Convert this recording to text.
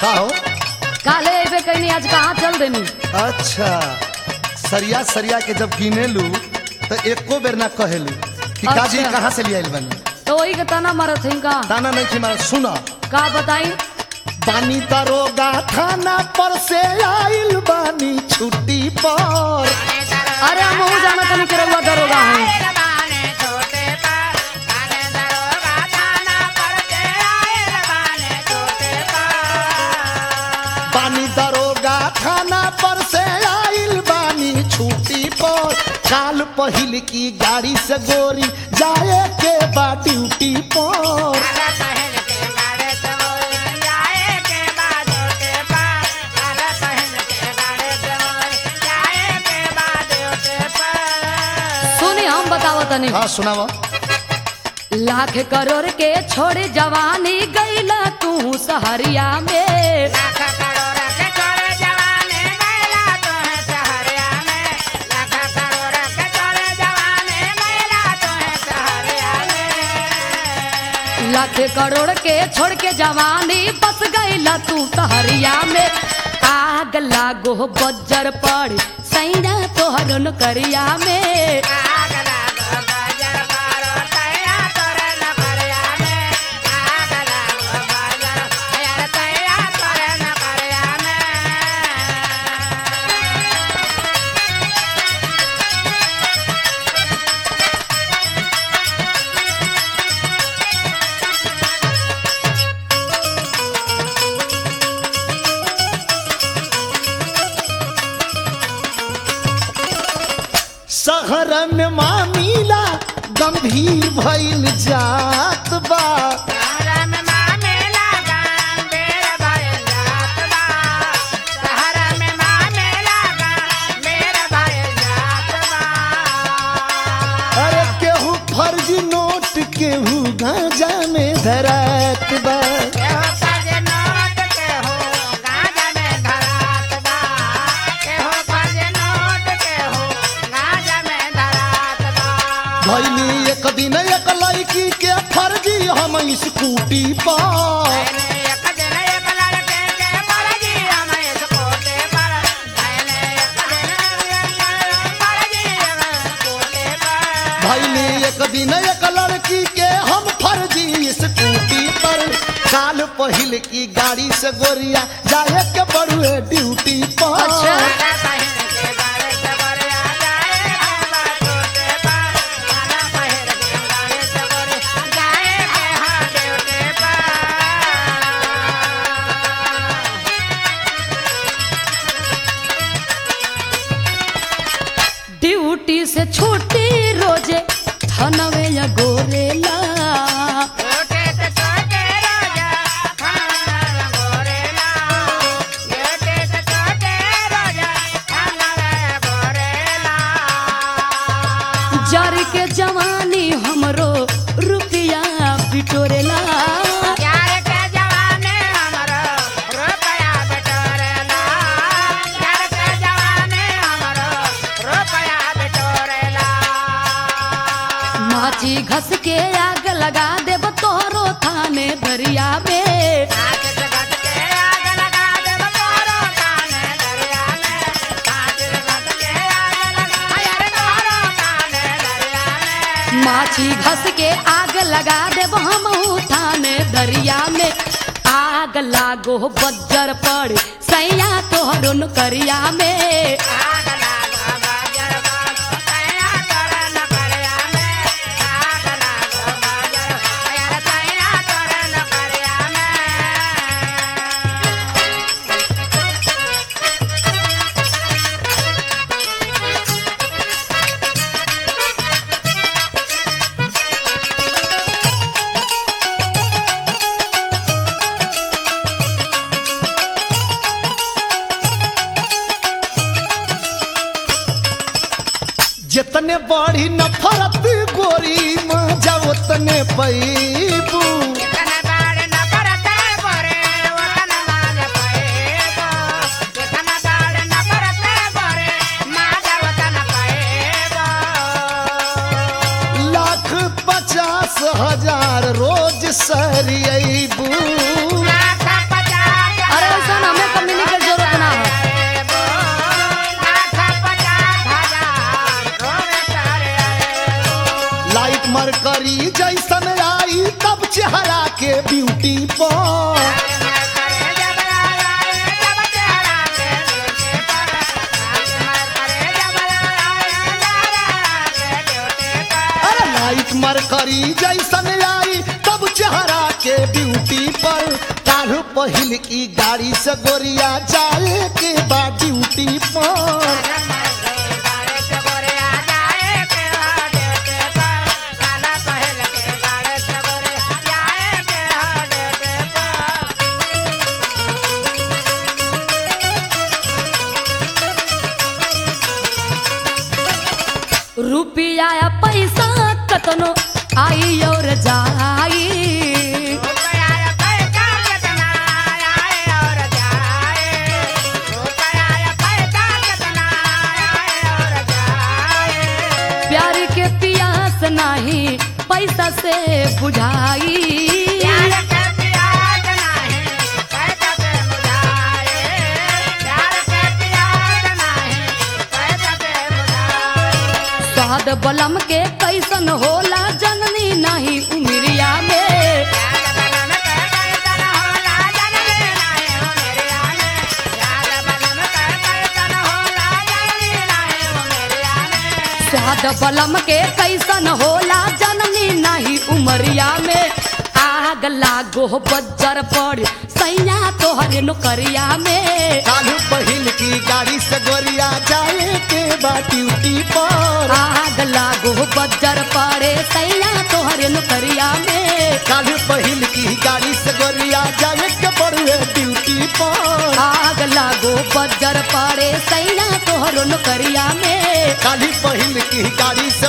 का हो काले अबे कहनी आज कहाँ चल देनी अच्छा सरिया सरिया के जब गिने लू तो एको बेर ना कहेलू कि काजी अच्छा। कहाँ से लिया बनी तो वही के तना मारत है का ताना नहीं थी मारा सुना का बताई बानी दरोगा थाना पर से आइल बानी छुट्टी पर अरे हम हूँ जाना तनी के रउआ दरोगा है बानी दरोगा थाना पर से आइल बानी छुट्टी पर काल पहिल की गाड़ी से गोरी जाए के बा ड्यूटी पर सुनी हम बतावत तनी हाँ सुनावा लाख करोड़ के छोड़ जवानी गईला तू सहरिया में लाख करोड़ के छोड़ के जवानी बस गईला तू सहरिया में आग लागो बज्जर पड़ सैना तोहर नौकरिया में शहर में मामीला गंभीर भइल जात बा अरे केहू फर्जी नोट केहू गांजा में धरात बा भैली एक दिन एक लड़की के फर्जी हम स्कूटी पर भैली एक दिन एक लड़की के हम फर्जी स्कूटी पर काल पहिल की गाड़ी से गोरिया जाए के बड़ुए ड्यूटी पर अच्छा। ड्यूटी से छुट्टी रोजे थनवे या गोरेला जर के जवानी हमरो रुपया बिटोरेला माची घस के आग लगा देब तोहरो थाने दरिया में माछी घस के आग लगा देब हम थाने दरिया में आग लागो बज्जर पड़ सैया तोहरो नौकरिया में जितने बड़ी नफरत गोरी मजा उतने पैबू लाख पचास हजार रोज सरियबू अरे मरकरी जैसन आई तब चेहरा के ब्यूटी पर अरे लाइट मरकरी जैसन आई तब चेहरा के ब्यूटी पर काल पहिल की गाड़ी से गोरिया जाए के बा ड्यूटी पर रुपिया या पैसा कतनो आई और जाई प्यार के पियास नाही पैसा से बुझाई स्वाद बलम के कैसन होला जननी नहीं उमिरिया में स्वाद बलम के कैसन होला जननी नहीं उमरिया में आग लागो बज्जर पड़ सैया तोहरे नौकरिया में काल पहिल की गाड़ी से गोरिया जाए के बा ड्यूटी पर आग लागो बज्जर पड़े सैया तोहरे नौकरिया में काल पहिल की गाड़ी से गोरिया जाए के बड़ुए ड्यूटी पर आग लागो बज्जर पड़े सैया तोहरो नौकरिया में काली पहिल की गाड़ी